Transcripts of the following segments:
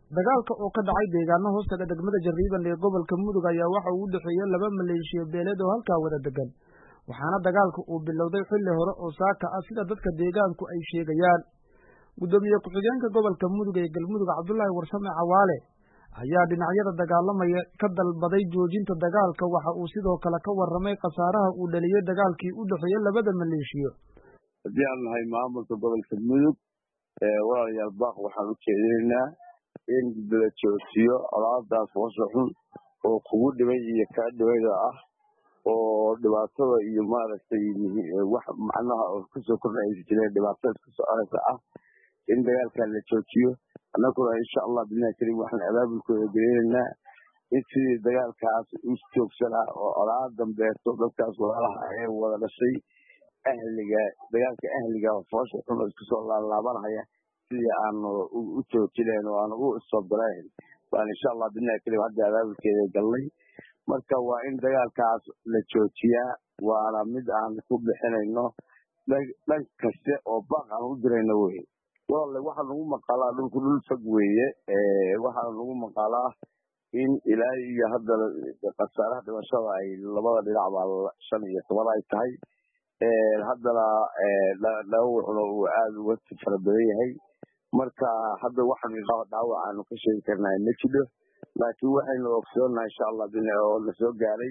dagaalka oo ka dhacay deegaano hoostaga degmada Jariiban ee gobolka Mudug ayaa waxa uu u dhexeeyay laba maleeshiya beeleed oo halkaa wada degan waxaana dagaalku uu bilowday xilli hore oo saaka ah sida dadka deegaanku ay sheegayaan gudoomiye ku-xigeenka gobolka Mudug ee Galmudug Cabdullaahi Warsame Cawaale ayaa dhinacyada dagaalamaya ka dalbaday joojinta dagaalka waxa uu sidoo kale ka warramay khasaaraha uu dhaliyay dagaalkii u dhexeeyay labada maleeshiyo haddii aan nahay maamulka gobolka mudug walaalayaal baaq waxaan u jeedinaynaa in la joojiyo colaadaas hoosha xun oo kugu dhibay iyo kaa dhibayda ah oo dhibaatada iyo maaragtay wax macnaha oo kasoo kordhaysa jireen dhibaatada iska soconaysa ah in dagaalkan la joojiyo annaguna insha allah bilahi karim waxaan abaabulkooda gelinaynaa in sidii dagaalkaas u joogsanaa oo colaad dambeeto dadkaas walaalaha ee wada dhashay ahliga dagaalka ahliga foosha xun oo iska soo laalaabanhaya sidii aanu u joojinayn oo aanu u isobdarayn baan insha allah bilahi karim hadda abaabulkeeda galnay marka waa in dagaalkaas la joojiyaa waana mid aan ku bixinayno dhan kaste oo baaq aan u dirayno wey walaale waxaa nagu maqaalaa dhulku dhul fog weeye waxaa nagu maqaalaa in ilaa iyo hadda khasaaraha dhimashada ay labada dhinac baa shan iyo toban ay tahay haddana dhaawacuna uu aada uga fara badan yahay marka hadda waxaan dhaawac aanu ka sheegi karnaa ma jiro laakiin waxaynu ogsoonaha insha allah bina oo la soo gaaray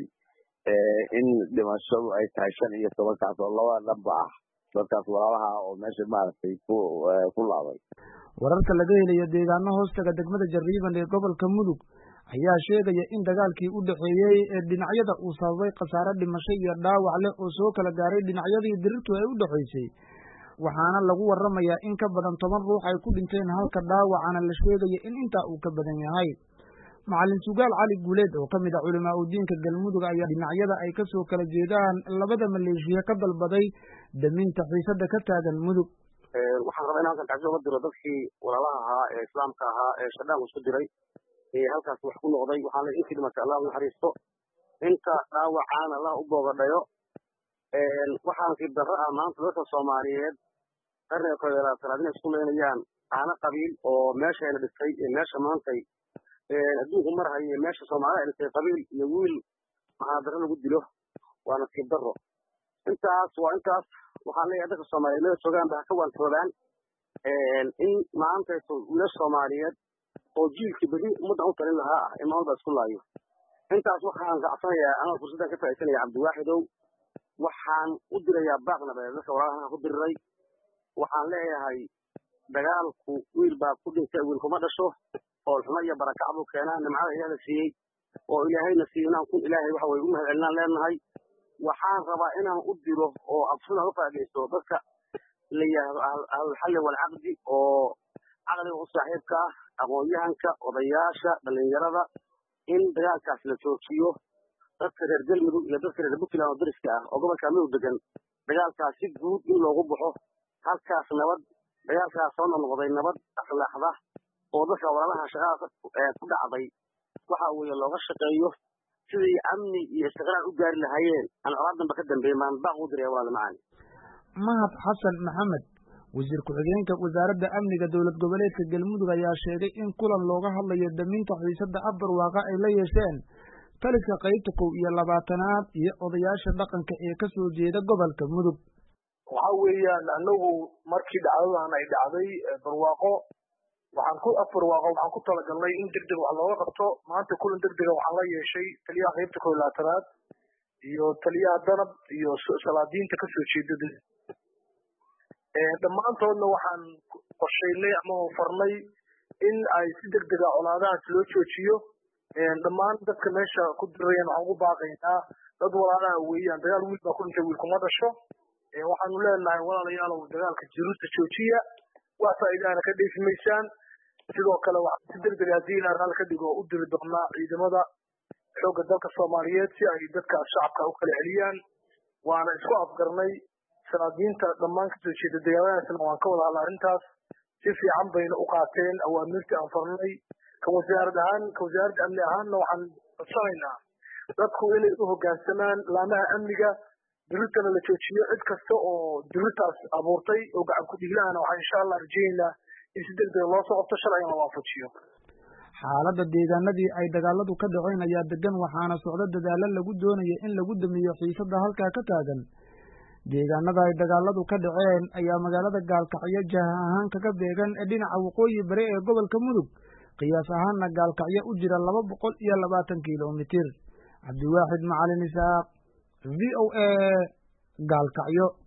in dhimashadu ay tahay shan iyo tobankaas oo labada dhanba ah dadkaas walaalaha oo meesha maaragtay ku laabay wararka laga helayo deegaano hoostaga degmada Jariiban ee gobolka Mudug ayaa sheegaya in dagaalkii u dhexeeyay ee dhinacyada uu sababay khasaare dhimasho iyo dhaawac leh oo soo kala gaaray dhinacyadii dirirtu ay u dhexaysay waxaana lagu warramayaa in ka badan toban ruux ay ku dhinteen halka dhaawacana la sheegaya in intaa uu ka badan yahay macalin sugaal cali guuleed oo ka mid ah culimaa udiinka galmudug ayaa dhinacyada ay ka soo kala jeedaan labada maleeshiya ka dalbaday daminta xiisada ka taagan mudug waxaan rabaa in halkan tacsi uga diro dadkii walaalaha ahaa ee islaamka ahaa ee shadhaanku isku diray ee halkaas wax ku noqday waxaan le intii dhimatay allah naxariisto inta dhaawacaana allah u boogadhayo waxaan sib darro ah maanta dadka soomaaliyeed qarniga koob iyo labaatanaad inay isku leynayaan aana qabiil oo meeshayna dhistay ee meesha maantay adduunku marhayo ee meesha soomaalida ay dhistay qabiil iyo wiil maxaadarro lagu dilo waa nasiib darro intaas waa intaas waxaan leeyahay dadka soomaaliyeed meel joogaan ba ha ka waantoobaan in maantayto wiilasha soomaaliyeed oo jiilkii beri ummaddan u talin lahaa ah in maalba isku laayo intaas waxaan gacsanayaa anoo fursaddan ka faa'iidsanaya cabdiwaaxidow waxaan u dirayaa baaq nabadeed dadka walaalaha ku diriray waxaan leeyahay dagaalku wiil baa ku dhintay wiil kuma dhasho oo xumo iyo barakac buu keenaa nimcada ilaah la siiyey oo ilaahayna siiyey inaan kun ilaahay waxa weye u mahad celinaan leenahay waxaan rabaa inaan u diro oo absuna u faageysto dadka la yidhaahdo ahlulxalli walcaqdi oo caqliga u saaxiibka ah aqoon-yahanka odayaasha dhalinyarada in dagaalkaas la joojiyo dadka reer galmudug iyo dadka reer puntland oo dariska ah oo gobolka mudug degan dagaalkaas si guud in loogu baxo halkaas nabad dagaalkaas soo noqnoqday nabad akhlaaqda oo dadka walaalaha shaqada ku dhacday waxa weeye looga shaqeeyo sidii amni iyo istiqraar u gaari lahaayeen aan colaad danba ka dambeeyin baan baaq u diraya walaal macaani mahad xasan maxamed wasiir ku-xigeenka wasaaradda amniga dowlad goboleedka galmudug ayaa sheegay in kulan looga hadlayo daminta xiisada afbarwaaqa ay la yeesheen taliska qaybta kow iyo labaatanaad iyo odayaasha dhaqanka ee ka soo jeeda gobolka mudug waxa weeyaan anagu markii dhacdadan ay dhacday barwaaqo waxaan ku afbarwaaqo waxaan ku talagalnay in degdeg wax looga qabto maanta kulan degdega waxaan la yeeshay taliyaha qaybta kow iyo labaatanaad iyo taliyaha danab iyo salaadiinta kasoo jeeda dhammaantoodna waxaan qorshaynay ama farnay in ay si degdega colaadahaas loo joojiyo dhammaan dadka meesha ku dirayaan waxaan ugu baaqaynaa dad walaalaha weeyaan dagaal wiil baa ku dhintay wiil kuma dhasho waxaanu leenahay walaalayaalow dagaalka jiruusta joojiya wax faa'iidaana ka dheefi maysaan sidoo kale waxaan si degdega haddii ilaa raal ka dhigo u diri doonaa ciidamada xoogga dalka soomaaliyeed si ay dadkaas shacabka u kala celiyaan waana isku afgarnay salaadiinta dhammaan kasoo jeeda deegaanadaasna waan ka wada hadla arrintaas si fiican bayna u qaateen awaamirtii aan farnay ka wasaarad ahaan ka wasaaradda amni ahaanna waxaan codsanaynaa dadku inay u hoggaansamaan laamaha amniga dirirtana la joojiyo cid kasta oo dirirtaas abuurtay oo gacan ku dhiglahana waxaan insha allah rajaynaynaa in si degdega loo soo qabto sharcigan la waafajiyo xaaladda deegaanadii ay dagaaladu ka dhaceen ayaa degan waxaana socdo dadaalo lagu doonaya in lagu damiyo xiisadda halkaa ka taagan deegaanada ay dagaaladu ka dhaceen ayaa magaalada gaalkacyo jaha ahaan kaga beegan ee dhinaca waqooyi bari ee gobolka mudug qiyaas ahaanna gaalkacyo u jira laba boqol iyo labaatan kilomitir cabdiwaaxid macalin isaaq v o a gaalkacyo